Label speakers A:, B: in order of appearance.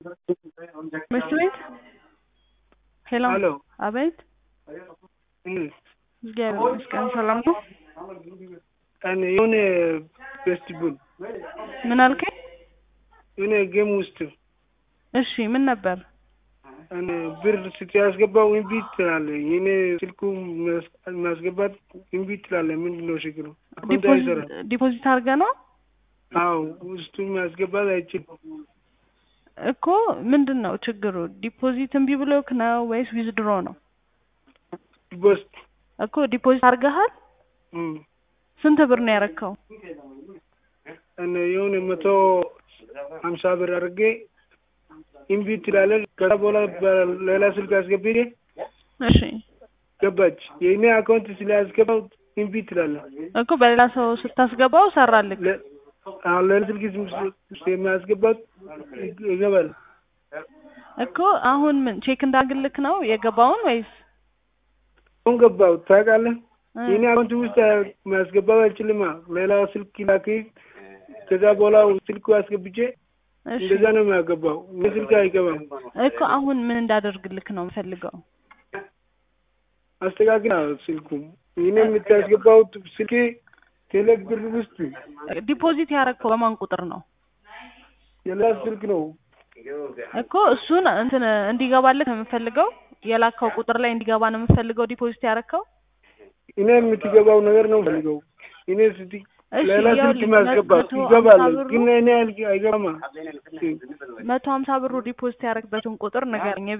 A: ትምህርት ቤት ሄሎ
B: ሄሎ
A: አቤት
B: እም
A: እግዚአብሔር ይመስገን ሰላም ነው
B: እኔ የሆነ ፌስቲቫል
A: ምን አልከኝ
B: የሆነ ጌም ውስጥ
A: እሺ ምን ነበር
B: እኔ ብር ስታስገባው እምቢ ትላለህ። የኔ ስልኩ ማስገባት እምቢ ትላለህ። ምንድን ነው ችግሩ? አካውንት አይሰራም።
A: ዲፖዚት አድርገህ ነው
B: አዎ ውስጡ ማስገባት አይችልም።
A: እኮ ምንድን ነው ችግሩ? ዲፖዚት እምቢ ብሎክ ነው ወይስ ዊዝድሮ ነው?
B: ቦስት
A: እኮ ዲፖዚት አድርገሃል?
B: እም
A: ስንት ብር ነው ያረከው?
B: እኔ የሆነ መቶ ሀምሳ ብር አድርጌ እምቢ ትላለህ። ከዛ በኋላ በሌላ ስልክ አስገብቼ
A: እሺ
B: ገባች። የእኔ አካውንት ስላስገባው እምቢ ትላለህ።
A: እኮ በሌላ ሰው ስታስገባው ሰራልክ።
B: ለ- አሁን ሌላ ስልክ ውስጥ የሚያስገባት ይገባል።
A: እኮ አሁን ምን ቼክ እንዳግልክ ነው የገባውን ወይስ
B: አሁን ገባው ታውቃለህ።
A: እ
B: የኔ አካውንት ውስጥ ማስገባት አልችልማ። ሌላ ስልክ ላኪ። ከዛ በኋላ ስልኩ አስገብቼ
A: እሺ
B: እንደዛ ነው የሚያገባው። እኔ ስልክ አይገባም።
A: እኮ አሁን ምን እንዳደርግልክ ነው የምፈልገው?
B: አስተካክል ስልኩ። እኔ የምታስገባው ስልክ ቴሌብር ውስጥ
A: ዲፖዚት ያረከው በማን ቁጥር ነው?
B: የላ ስልክ ነው።
A: እኮ እሱን እንትን እንዲገባልህ ነው የምፈልገው። የላከው ቁጥር ላይ እንዲገባ ነው የምፈልገው ዲፖዚት ያረከው።
B: እኔ የምትገባው ነገር ነው ፈልገው። እኔ ስቲ
A: እሺ
B: ሌላ ስልክ
A: ይኸውልህ
B: ማስገባት
A: መቶ
B: ይገባል፣
A: ሀምሳ ብሩ
B: ግን እኔ አልገ- አይገባማ።
A: መቶ ሀምሳ ብሩ ዲፖዚት ያረክበትን ቁጥር ንገረኝ።